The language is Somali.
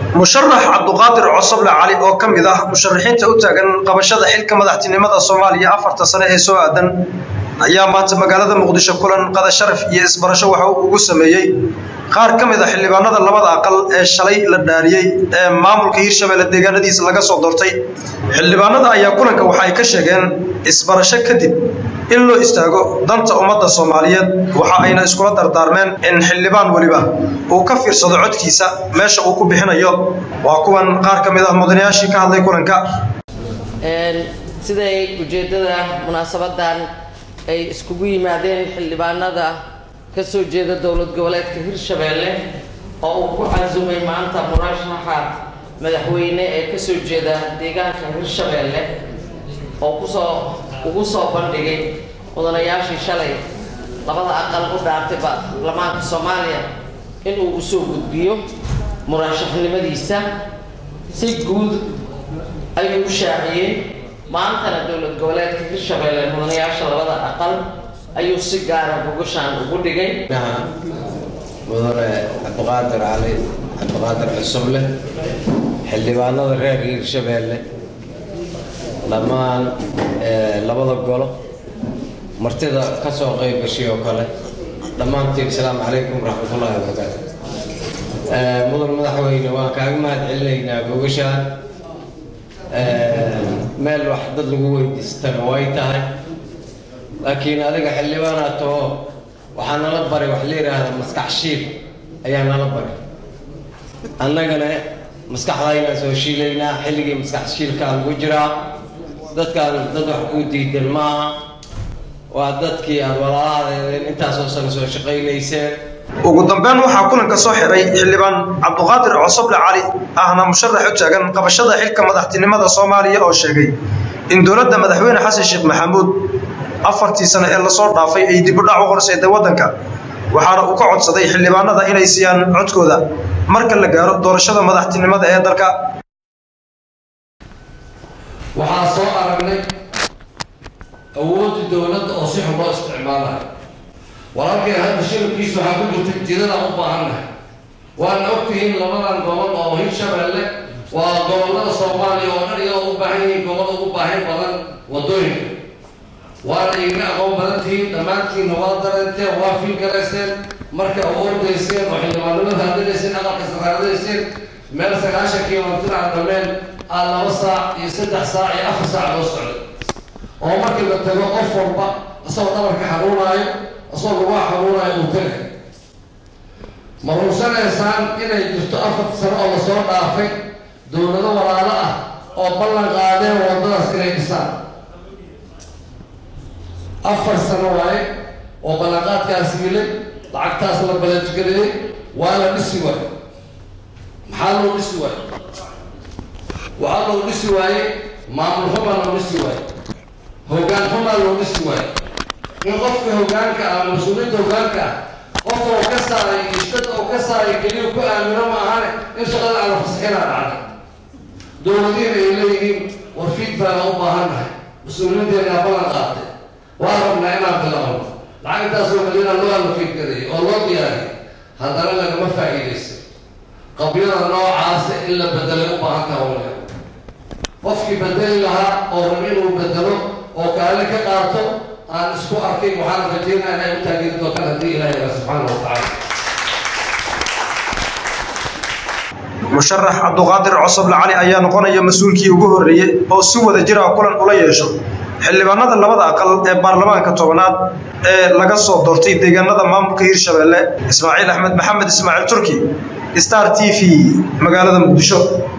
musharax cabduqaadir cosoble cali oo ka mid ah musharaxiinta u taagan qabashada xilka madaxtinimada soomaaliya afarta sane ee soo aadan ayaa maanta magaalada muqdisho kulan qada sharaf iyo isbarasho waxa uu ugu sameeyey qaar ka mid a xildhibaanada labada aqal ee shalay la dhaariyey ee maamulka hiirshabelle deegaanadiisa laga soo doortay xildhibaanada ayaa kulanka waxa ay ka sheegeen isbarasho kadib in loo istaago danta ummadda soomaaliyeed waxa ayna iskula dardaarmeen in xildhibaan weliba uu ka fiirsado codkiisa meesha uu ku bixinayo waa kuwan qaar ka mid ah mudanayaashii ka hadlay kulanka siday ujeeddada munaasabadan ay iskugu yimaadeen xildhibaanada ka soo jeeda dowlad goboleedka hirshabeelle oo uu ku casumay maanta murashaxa madaxweyne ee kasoo jeeda deegaanka hirshabeelle oo kusoo ugu soo bandhigay mudanayaashii shalay labada aqal u dhaartay baarlamaanka soomaaliya inuu usoo gudbiyo murashaxnimadiisa si guud ayuu u shaaciyey maantana dowlad goboleedka hirshabeelle mudanayaasha labada aqal ayuu si gaara bogashaan ugu dhigay mudane cabdiqaadir cali cabdiqaadir cusuble xildhibaanada reer hiirshabeelle dhammaan labada golo martida ka soo qayb gashay oo kale dhammaantiin asalaamu calaykum waraxmatullaahi wabarakaatu mudan madaxweyne waan kaaga mahad celinaynaa bogashaan meel wax dad lagu weydiistana way tahay laakiin adiga xildhibaanaa taho waxaa nala baray wax la yidhaahda maskax shiil ayaa nala baray annagana maskaxdaynaa soo shiilaynaa xilligii maskax shiilkaa lagu jiraa dadkaan dad wax kuu diidan maaha waa dadkii aad walaalahadeedeen intaasoo sano soo shaqaynayseen ugu dambeyn waxaa kulanka soo xiray xildhibaan cabduqaadir cosoble cali ahna musharax u taagan qabashada xilka madaxtinimada soomaaliya oo sheegay in dowladda madaxweyne xasan sheekh maxamuud afartii sano ee lasoo dhaafay ay dib u dhac u horseeday waddanka waxaana uu ka codsaday xildhibaanada inay siiyaan codkooda marka la gaaro doorashada madaxtinimada ee dalka waxaa soo aragnay awoodda dowladda oo si xun loo isticmaalayo walaalkeen hadda shirabkiisa waxaa ku jirta jidadaan u baahannahay waana ogtihiin labadan gobol oo hirshabeelle waa gobollada soomaaliya oo dhan iyadoo u baahan yihiin gobol ugu baahin badan waddooyinka waana iga aqoon badan tihiin dhammaantiinna waa dareenteen waa fiilgarayseen marka awoordayseen oo xildhibaanimada hadinayseen aqalka saraaradayseen meel sagaashan kilomitir aan dhameen aa laba saac iyo saddex saac iyo afar saac loo socday oo markii la tago qof walba isagoo dhabarka xanuunaayo isagoo lugaa xanuunaayo uu tagay ma rugsanaysaan inay jirto afar sano oo lasoo dhaafay dowlado walaalo ah oo ballan qaadeen waddadaas inay dhisaan afar sano waaye oo ballanqaadkaas yilay lacagtaas la balajgareeyey waa la dhisi waaye maxaa loo dhisi waaye waxaa loo dhisi waaye maamul xumaa loo dhisi waaye hoggaan xumaa loo dhisi waaye in qofka hoggaanka ah mas-uuliyiinta hoggaanka ah qof oo ka saaray ishtad oo ka saaray keliya ku aamino ma ahane in shaqada aan la fasaxinaa dhacday dowladiina ay leeyihiin war fiidbaaga u baahannahay mas-uuliyiinteena ballan qaatay waa rabnaa inaan bilaabno lacag intaasoo malina loo allofiidgareeyey oo loo diyaariyay haddana lagama faa'iidaysan qabyada noocaasa in la bedelay u baahan taha wale qofkii bedeli lahaa oo rab inuu bedelo oo kaali ka qaato aan isku arkay waxaan rajeynaa inay u taageeri doontaan haddii ilahi ila subxaana wa tacaala musharax cabduqaadir cosoble cali ayaa noqonaya mas-uulkii ugu horreeyey oo si wada jira kulan ula yeesho xildhibaanada labada aqal ee baarlamaanka tobanaad ee laga soo doortay deegaanada maamulka hiirshabeelle ismaaciil axmed maxamed ismaaciil turki star t v magaalada muqdisho